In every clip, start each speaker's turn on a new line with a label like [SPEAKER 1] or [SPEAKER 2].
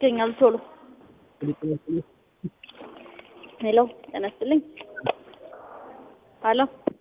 [SPEAKER 1] ይገኛሉ ቶሎ ሄሎ ጤና ይስጥልኝ ሄሎ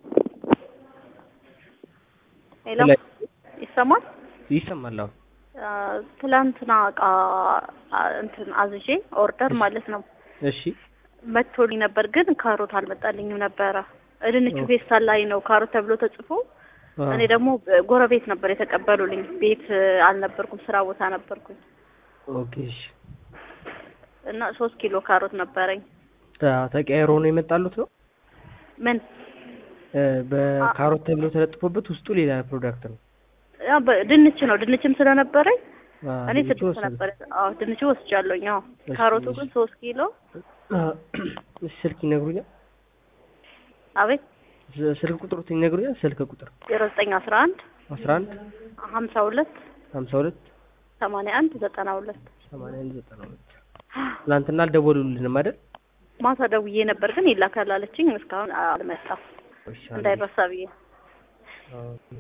[SPEAKER 1] ሄሎ ይሰማል
[SPEAKER 2] ይሰማል። አዎ
[SPEAKER 1] አ፣ ትላንትና እቃ አ፣ እንትን አዝዤ ኦርደር ማለት ነው
[SPEAKER 2] እሺ
[SPEAKER 1] መጥቶልኝ ነበር፣ ግን ካሮት አልመጣልኝም ነበረ። ድንቹ ፌስታል ላይ ነው ካሮት ተብሎ ተጽፎ
[SPEAKER 2] አ፣
[SPEAKER 1] እኔ ደግሞ ጎረቤት ነበር የተቀበሉልኝ። ቤት አልነበርኩም፣ ስራ ቦታ ነበርኩኝ
[SPEAKER 2] ኦኬ እሺ።
[SPEAKER 1] እና ሶስት ኪሎ ካሮት ነበረኝ።
[SPEAKER 2] ተ- ተቀያይሮ ነው የመጣሉት ነው
[SPEAKER 1] ምን
[SPEAKER 2] እ፣ በካሮት ተብሎ ተለጥፎበት ውስጡ ሌላ ፕሮዳክት ነው።
[SPEAKER 1] ያ በ- ድንች ነው። ድንችም ስለነበረኝ
[SPEAKER 2] አ፣
[SPEAKER 1] እኔ
[SPEAKER 2] ድንቹ
[SPEAKER 1] ስድስት
[SPEAKER 2] ወሰደ።
[SPEAKER 1] ነበር። አዎ ድንቹ ወስጃለሁኝ። አዎ
[SPEAKER 2] እሺ፣
[SPEAKER 1] ካሮቱ
[SPEAKER 2] እሺ።
[SPEAKER 1] ግን ሶስት ኪሎ።
[SPEAKER 2] አ፣ እሺ፣ ስልክ ይነግሩኛል።
[SPEAKER 1] አቤት
[SPEAKER 2] ስ- ስልክ ቁጥሩት ይነግሩኛል። ስልክ ቁጥር
[SPEAKER 1] ዜሮ ዘጠኝ አስራ አንድ
[SPEAKER 2] 11
[SPEAKER 1] ሀምሳ ሁለት
[SPEAKER 2] 52
[SPEAKER 1] ሰማንያ አንድ ዘጠና ሁለት
[SPEAKER 2] 81 92 ትናንትና አልደወሉልንም አይደል?
[SPEAKER 1] ማታ ደውዬ ነበር ግን ይላካል አለችኝ። እስካሁን አልመጣም
[SPEAKER 2] እሺ፣ አንዴ።
[SPEAKER 1] እንዳይረሳ ብዬ
[SPEAKER 2] ኦኬ።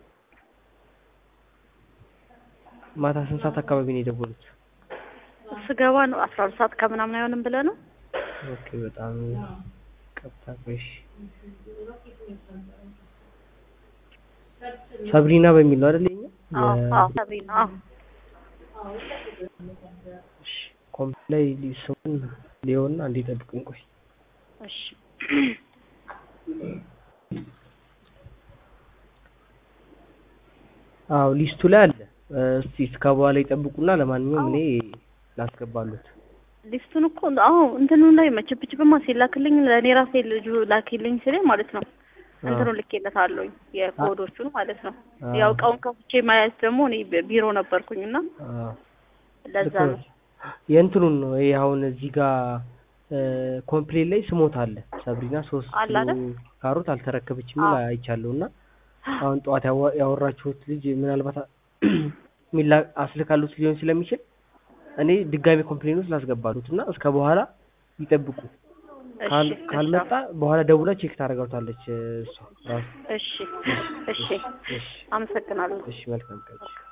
[SPEAKER 2] ማታ ስንት ሰዓት አካባቢ ነው የደወሉት?
[SPEAKER 1] ስገባ ነው አስራ ሁለት ሰዓት ከምናምን አይሆንም ብለህ ነው።
[SPEAKER 2] ኦኬ በጣም ቀጥታ ቆይሽ ሰብሪና በሚል ነው አይደል? የኛ
[SPEAKER 1] አዎ
[SPEAKER 2] የ-
[SPEAKER 1] አዎ ሰብሪና አዎ
[SPEAKER 2] እሺ፣ ኮምፒውተር ላይ ስሙን ሊሆንና አንዴ ጠብቁኝ ቆይ።
[SPEAKER 1] እሺ
[SPEAKER 2] አዎ ሊስቱ ላይ አለ። እ፣ እስቲ እስከ በኋላ ይጠብቁና ለማንኛውም እኔ ላስገባሉት።
[SPEAKER 1] ሊስቱን እኮ አዎ እንትኑ ላይ መችብችብማ ሲላክልኝ ለእኔ ራሴ ልጁ ላኪልኝ ሲለኝ ማለት ነው እንትኑ ልኬለታለሁኝ የኮዶቹን ማለት ነው።
[SPEAKER 2] አዎ።
[SPEAKER 1] ያው እቃውን ከፍቼ ማየት ደግሞ እኔ ቢ- ቢሮ ነበርኩኝ እና
[SPEAKER 2] አዎ
[SPEAKER 1] ለዛ
[SPEAKER 2] ልክ
[SPEAKER 1] ነው።
[SPEAKER 2] ነው። የእንትኑን ነው ይሄ አሁን እዚህ ጋር ኮምፕሌን ላይ ስሞት አለ ሰብሪና ሶስት
[SPEAKER 1] አለ አይደል?
[SPEAKER 2] ኪሎ ካሮት አልተረከበችም የሚል
[SPEAKER 1] አዎ።
[SPEAKER 2] አይቻለሁ እና አሁን ጠዋት ያዋ- ያወራችሁት ልጅ ምናልባት ሚላ አስልካሉት ሊሆን ስለሚችል እኔ ድጋሚ ኮምፕሌን ውስጥ ላስገባሉት እና እስከ በኋላ ይጠብቁ። ካል-
[SPEAKER 1] እሺ
[SPEAKER 2] ካልመጣ በኋላ ደውላ ቼክ ታደርጋታለች እሷ ራሱ።
[SPEAKER 1] እሺ እሺ
[SPEAKER 2] እሺ
[SPEAKER 1] አመሰግናለሁ።
[SPEAKER 2] እሺ መልካም ቀን።